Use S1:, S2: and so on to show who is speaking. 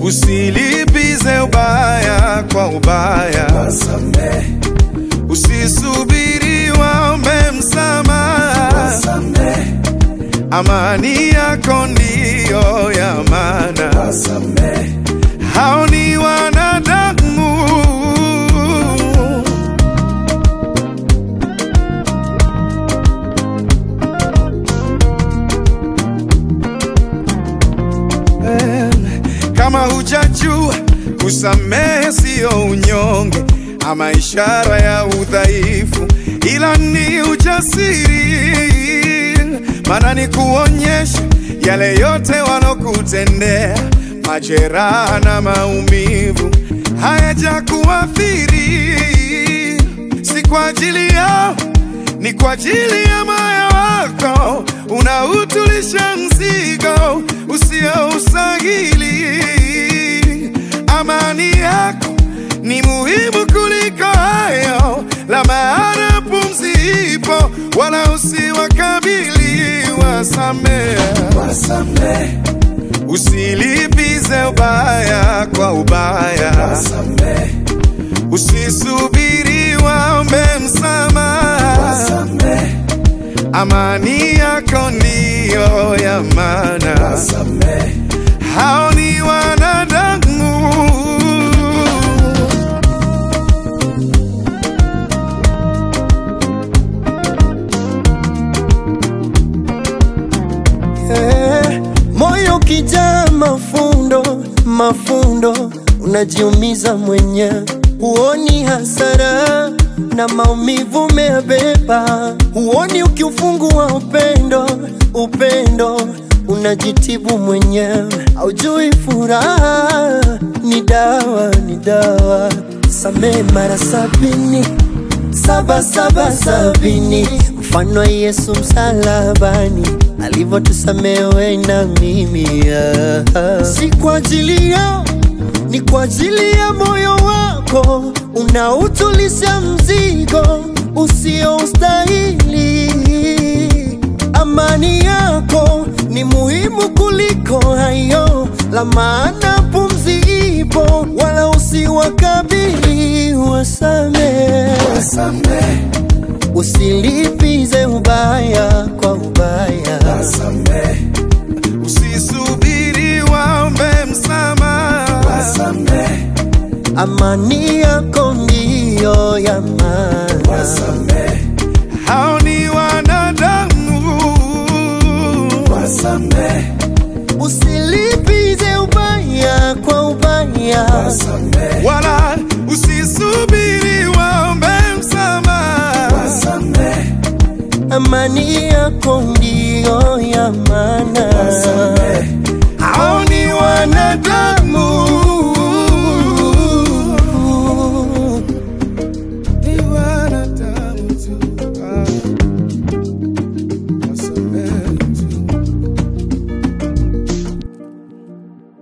S1: usilipize ubaya kwa ubaya,
S2: wasamehe,
S1: usisubiri waombe msamaha.
S2: wasamehe,
S1: Amani yako ndiyo ya maana,
S2: wasamehe,
S1: hao ni wanadamu. Eh, Kama hujajua kusamehe siyo unyonge ama ishara ya udhaifu, ila ni ujasiri, maana ni kuonyesha yale yote walokutendea, majeraha na maumivu hayajakuathiri, si kwa ajili yao ni kwa ajili ya moyo wako unautulisha mzigo usioustahili. Amani yako ni muhimu kuliko hayo, la maana pumzi ipo, wala usiwakabili. Wasamehe,
S2: wasamehe,
S1: usilipize ubaya kwa ubaya,
S2: wasamehe,
S1: usisubiri waombe msamaha.
S2: wasamehe,
S1: Amani yako ndiyo ya maana,
S2: wasamehe,
S1: hao ni wanadamu.
S3: Eh, moyo kijaa mafundo mafundo, unajiumiza mwenyewe, huoni hasara na maumivu umeyabeba, huoni ukiufungua upendo upendo, unajitibu mwenyewe, haujui furaha ni dawa ni dawa. Samehe mara sabini saba saba sabini, mfano wa Yesu msalabani alivyotusamehe na mimi ah. Si kwa ajili yao, ni kwa ajili ya moyo wako unautulisha mzigo usioustahili. Amani yako ni muhimu kuliko hayo, la maana pumzi ipo, wala usiwakabili. Wasamehe,
S2: wasamehe,
S3: usilipize ubaya kwa ubaya.
S2: wasamehe,
S1: Usisubiri waombe msamaha.
S2: wasamehe,
S3: Amani yako ndiyo ya maana.
S2: wasamehe,
S1: Hao ni wanadamu.
S2: wasamehe,
S3: Usilipize ubaya kwa ubaya.
S2: wasamehe,
S1: Wala usisubiri waombe msamaha.
S2: wasamehe,
S3: Amani yako ndiyo ya maana.
S2: wasamehe.